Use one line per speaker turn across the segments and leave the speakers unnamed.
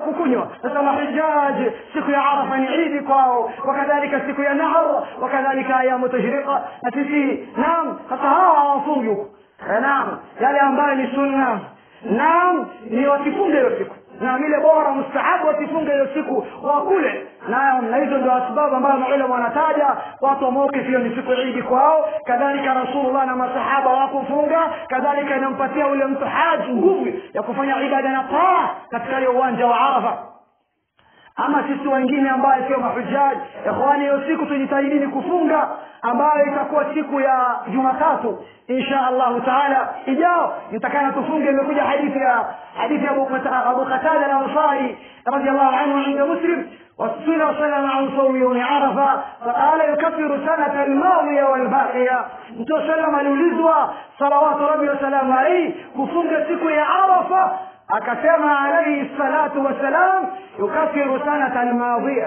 kukunywa sasa mahujaji siku ya arafa ni idi kwao wakadhalika siku ya nahar wakadhalika ayamu tashriqa na sisi naam sasa hawa hawafungi huko Eh, naam yale ambayo ni sunna naam ni wasifunge hiyo siku na vile bora mustahabu wasifunge hiyo siku wakule naam na hizo ndio sababu ambayo maulama wanataja watu wa mawqif hiyo ni siku ya idi kwao kadhalika rasulullah na masahaba wakufunga kadhalika inampatia ule mtu haji nguvu ya kufanya ibada na taa katika ile uwanja wa arafa ama sisi wengine ambaye sio mahujaji ikhwani hiyo siku tujitahidini kufunga ambayo itakuwa siku ya jumatatu insha allahu taala ijao nitakana tufunge imekuja hadithi ya hadithi ya Abu Qata- abu qatada al-ansari radiallahu anhu inda muslim وسئل وسلم عن صوم يوم عرفة فقال يكفر سنة الماضية والباقية mtume salam aliulizwa salawatu rabbi wasalamu alaihi kufunga siku ya arafa akasema alaihi salatu wassalam yukafiru sanata almadhiya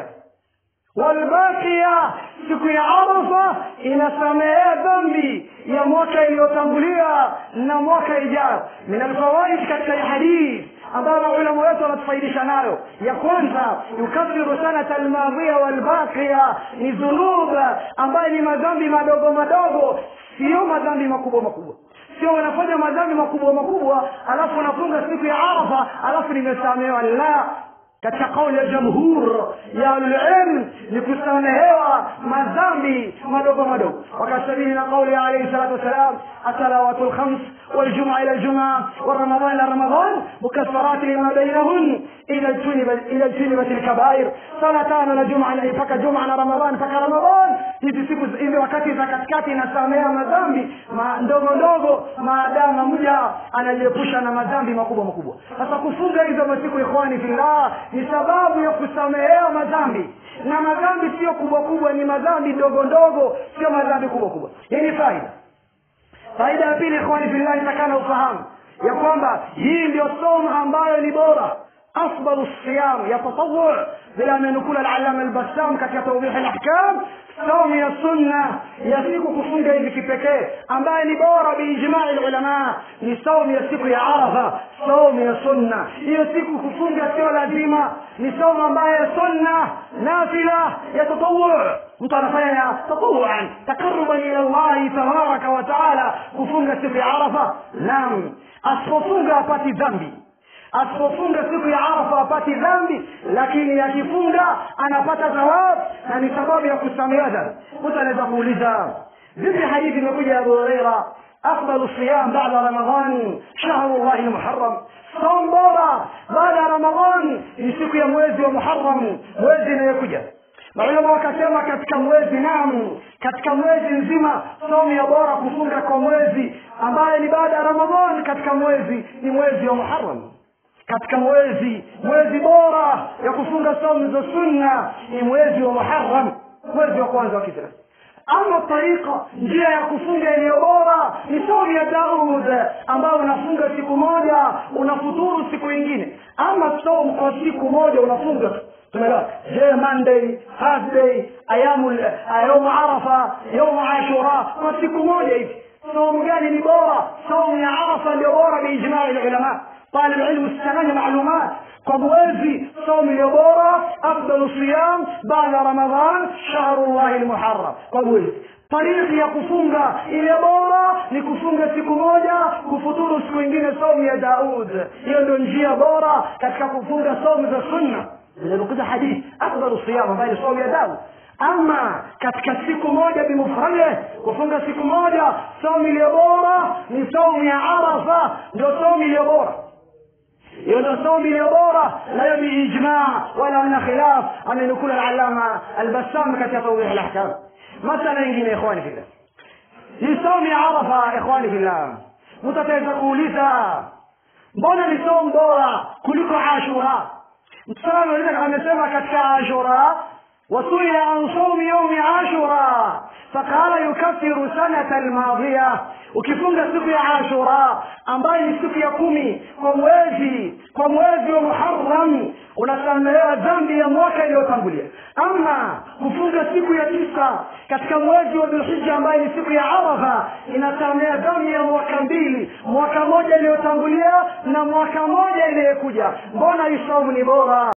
walbakia siku ya arafa inasamehea dhambi ya mwaka iliyotangulia na mwaka ijayo min alfawaid katika hii hadithi ambayo maulama wetu wanatufaidisha nayo ya kwanza yukafiru sanata almadhiya walbakia ni dhunub ambayo ni madhambi madogo madogo sio madhambi makubwa makubwa sio unafanya madhambi makubwa makubwa alafu unafunga siku ya arafa alafu nimesamehewa la katika kauli ya jamhur ya alilm ni kusamehewa madhambi madogo madogo wakasabili na kauli ya alaihi salatu wassalam asalawatu lkhams والجمعة إلى الجمعة والرمضان إلى رمضان مكفرات لما بينهن إذا اجتنبت إذا اجتنبت الكبائر صلاتان na juma mpaka juma na ramadhan mpaka ramadhan hizi siku hizi wakati za katikati inasamea madhambi ma, ndogo ndogo maadamu mja anajiepusha na madhambi makubwa makubwa sasa kufunga hizo masiku ikhwani fillah ni sababu ya kusamehewa madhambi na madhambi sio kubwa kubwa ni madhambi ndogo ndogo sio madhambi kubwa kubwa hii ni faida faida ya pili ikhwani fillahi takana ufahamu ya kwamba hii ndio somo ambayo ni bora afdalu siyam ya tatawu vile amenukula alalama albassam katika tawdih alahkam somo ya sunna ya siku kufunga hivi kipekee ambaye ni bora biijmai lulama ni somo ya siku ya arafa somo ya sunna hiyo siku kufunga sio lazima ni somo ambaye sunna nafila ya tatawu mtu anafanya tatawuan taqaruban ila llahi tabaraka wa taala kufunga siku ya arafa naam asipofunga apati dhambi asipofunga siku ya arafa apati dhambi lakini akifunga anapata thawabu na ni sababu ya kusamehewa dhambi mtu anaweza kuuliza vipi hadithi imekuja ya abu hureira أفضل الصيام بعد رمضان شهر الله المحرم صوم بورا بعد رمضان يسيك يا مويزي ومحرم مويزي نيكوجا maulama wakasema katika mwezi naam katika mwezi nzima somo ya bora kufunga kwa mwezi ambaye ni baada ya ramadhan katika mwezi ni mwezi wa muharam katika mwezi mwezi bora ya kufunga somo za sunna ni mwezi wa muharam mwezi wa kwanza wa kiislamu ama tariqa njia ya kufunga iliyo bora ni somo ya daud ambayo unafunga siku moja unafuturu siku ingine ama somo kwa siku moja unafunga tumeelewa je monday thursday ayamu yaumu arafa yaumu ashura kwa siku moja hivi somo gani ni bora somo ya arafa ndio bora biijmai lulama طالب العلم استناني معلومات فموازي صوم اليبورة أفضل صيام بعد رمضان شهر الله المحرم فموازي طريق ya kufunga ile bora ni kufunga siku moja kufuturu siku ingine somu ya daud hiyo ndio njia bora katika kufunga somu za sunna zilizokuja hadithi afdalu siyam ambayo ni somu ya daud ama katika siku moja bimufrade kufunga siku moja somu iliyo bora ni somu ya arafa ndio somu iliyo bora hiyo ndio somo iliyo bora nayo biijmaa wala na khilaf amenukula alalama albassam katika tawdih alahkam masala ingine ikhwani fillah ni somo ya arafa ikhwani fillah mtu ataweza kuuliza mbona ni somo bora kuliko ashura mtume amesema katika ashura وسئل عن صوم يوم عاشوراء فقال يكفر سنة الماضية ukifunga siku ya ashura ambayo ni siku ya kumi kwa mwezi kwa mwezi wa muharam unasamehewa dhambi ya mwaka iliyotangulia ama kufunga siku ya tisa katika mwezi wa dhulhija ambaye ni siku ya arafa inasamea dhambi ya mwaka mbili mwaka moja iliyotangulia na mwaka moja iliyekuja mbona hii saumu ni bora